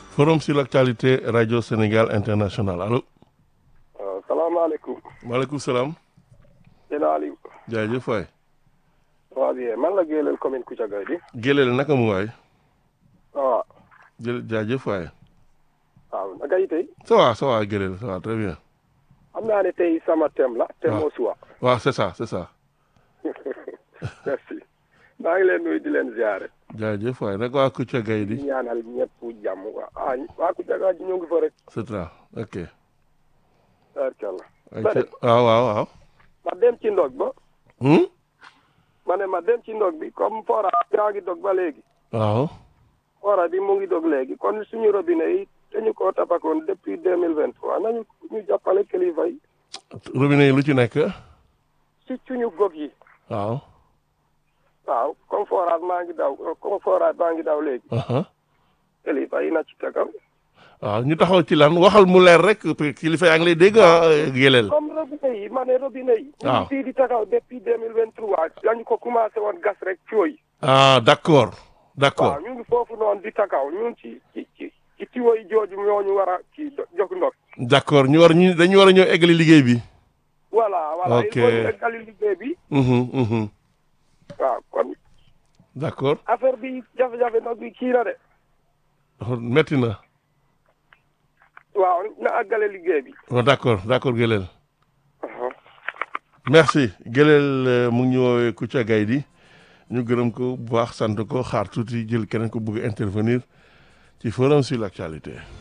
forum sur l'actualité radio Sénégal international allo. waaw salaamaaleykum. maaleykum salaam. sëñ Aliou. jaajëf waay. waaw bien man la Gélél commune Koutiaga di. Gélél naka mu waay. waaw. jë jaajëf waay. waaw naka yi tey. ça va ça va Gélél ça va très bien. xam naa ne tey sama thème la. thème au choix. waaw c'est ça c'est ça. merci. maa ngi leen nuyu di leen ziare. jaajëf waay nag waa Koutiaga yi di di. ñaanal ñëpp jàmm quoi ah waa Koutiaga ji ñu ngi fa rek. c'est ça ok. barkalla. ay Bari. ca- waaw waaw waaw. ma dem ci ndog ba. Hmm? ma ne ma dem ci ndog bi comme fora yaa ngi dog ba léegi. waaw. fora bi mu ngi dog léegi kon suñu robinet yi dañu ko tabakoon depuis deux mille vingt trois nañu ñu jàppale kilifa yi. robinet yi lu ci nekk. si suñu gog yi. waaw. waaw comme forage maa ngi daw comme forage maa ngi daw léegi aha kilifa yi na ci tagaw waaw ñu taxaw ci lan waxal mu leer rek kilifa yaa ngi lay dégg ah Gélél. comme robinet yi ma ne robinet yi ñu waaw ngi fii di tagaw depuis deux mille vingt trois dañu ko commencé woon gas rek tuyau yi ah d'accord d'accord waaw ñu ngi foofu noonu di tagaw ñun ci ci ci ci tuyau yi jooju ñoo ñu war a ci jog ndox d'accord ñu war ñu dañu war a ñëw eggali liggéey bi. voilà voilà Ok. il faut ñu eggali liggéey bi Mhm, mhm. waaw kon d'accord affaire bi jafe-jafe ndox bi kii na de metti na. waaw na àggale liggéey bi Oh, d'accord d'accord Gélél. merci Gélél euh, mu ngi ñu woowee Koutiaga yi di ñu gërëm ko bu baax sant ko xaar tuuti jël keneen ko bëgg a intervenir ci forum sur l'actualité.